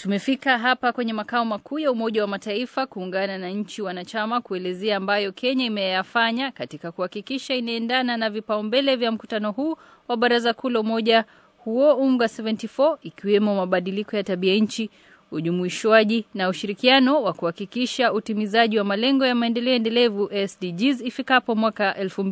Tumefika hapa kwenye makao makuu ya Umoja wa Mataifa kuungana na nchi wanachama kuelezea ambayo Kenya imeyafanya katika kuhakikisha inaendana na vipaumbele vya mkutano huu wa Baraza Kuu la Umoja huo UNGA 74 ikiwemo mabadiliko ya tabia nchi, ujumuishwaji na ushirikiano wa kuhakikisha utimizaji wa malengo ya maendeleo endelevu SDGs ifikapo mwaka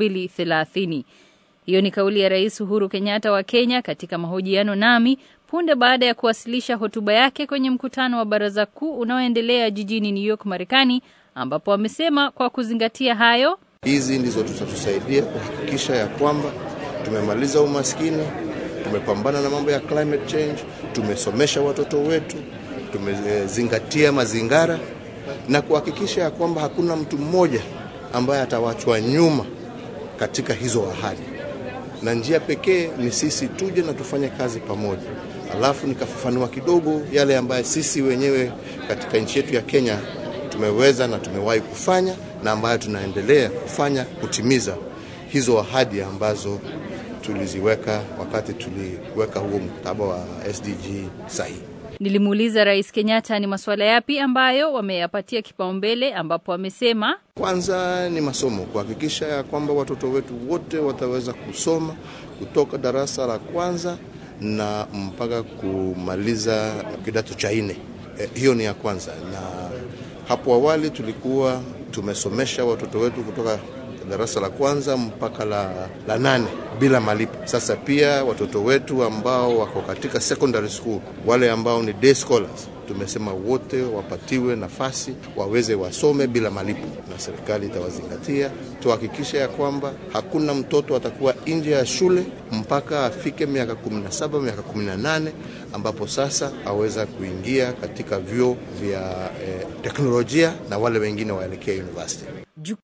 2030. Hiyo ni kauli ya Rais Uhuru Kenyatta wa Kenya katika mahojiano nami punde baada ya kuwasilisha hotuba yake kwenye mkutano wa Baraza Kuu unaoendelea jijini New York, Marekani, ambapo amesema kwa kuzingatia hayo, hizi ndizo zitatusaidia kuhakikisha ya kwamba tumemaliza umaskini, tumepambana na mambo ya climate change, tumesomesha watoto wetu, tumezingatia mazingara na kuhakikisha ya kwamba hakuna mtu mmoja ambaye atawachwa nyuma katika hizo ahadi, na njia pekee ni sisi tuje na tufanye kazi pamoja. Alafu nikafafanua kidogo yale ambayo sisi wenyewe katika nchi yetu ya Kenya tumeweza na tumewahi kufanya na ambayo tunaendelea kufanya kutimiza hizo ahadi ambazo tuliziweka wakati tuliweka huo mkataba wa SDG sahihi. Nilimuuliza Rais Kenyatta ni masuala yapi ambayo wameyapatia kipaumbele, ambapo amesema kwanza ni masomo, kuhakikisha ya kwamba watoto wetu wote wataweza kusoma kutoka darasa la kwanza na mpaka kumaliza kidato cha nne. E, hiyo ni ya kwanza, na hapo awali tulikuwa tumesomesha watoto wetu kutoka darasa la kwanza mpaka la, la nane bila malipo. Sasa pia watoto wetu ambao wako katika secondary school, wale ambao ni day scholars, tumesema wote wapatiwe nafasi waweze wasome bila malipo, na serikali itawazingatia. Tuhakikishe ya kwamba hakuna mtoto atakuwa nje ya shule mpaka afike miaka 17 miaka 18, ambapo sasa aweza kuingia katika vyuo vya eh, teknolojia na wale wengine waelekea university.